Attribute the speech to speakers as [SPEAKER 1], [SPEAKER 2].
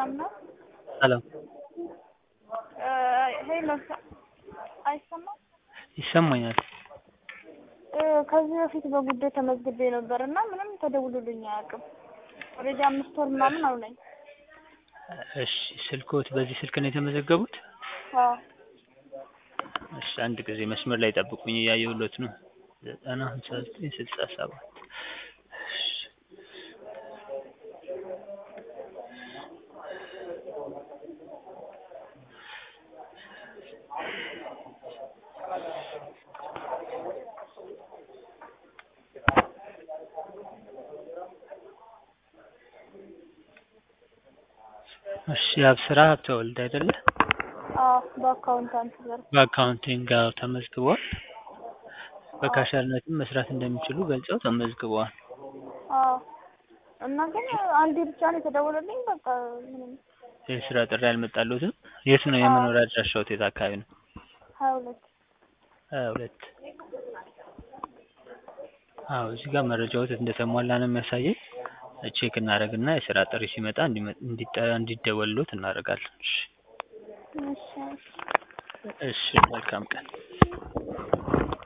[SPEAKER 1] ሰላም ነው?
[SPEAKER 2] ሰላም
[SPEAKER 1] ሄሎ አይሰማም?
[SPEAKER 2] ይሰማኛል።
[SPEAKER 1] ከዚህ በፊት በጉዳይ ተመዝግቤ ነበር እና ምንም ተደውሎልኝ አያውቅም። ኦልሬዲ አምስት ወር ምናምን አሉኝ።
[SPEAKER 2] እሺ ስልክዎት በዚህ ስልክ ነው የተመዘገቡት?
[SPEAKER 1] አዎ
[SPEAKER 2] እሺ አንድ ጊዜ መስመር ላይ ጠብቁኝ እያየሁሎት ነው። ዘጠና ሀምሳ ዘጠኝ ስልሳ ሰባት እሺ አብስራ ሀብተወልድ አይደለ?
[SPEAKER 1] አዎ በአካውንታንት ዘርፍ
[SPEAKER 2] በአካውንቲንግ አዎ ተመዝግበዋል። በካሸርነትም መስራት እንደሚችሉ ገልጸው ተመዝግበዋል።
[SPEAKER 1] አዎ እና ግን አንዴ ብቻ ነው የተደወለልኝ። በቃ ምንም
[SPEAKER 2] የስራ ጥሪ አልመጣልዎትም? የት ነው የመኖሪያ አድራሻዎት? የት አካባቢ ነው?
[SPEAKER 1] ሀያ ሁለት
[SPEAKER 2] ሀያ ሁለት አዎ እዚህ ጋር መረጃዎት እንደተሟላ ነው የሚያሳየኝ። ቼክ እናደርግና የስራ ጥሪ ሲመጣ እንዲደወልልዎት እናደርጋለን። እሺ
[SPEAKER 1] እሺ
[SPEAKER 2] እሺ መልካም ቀን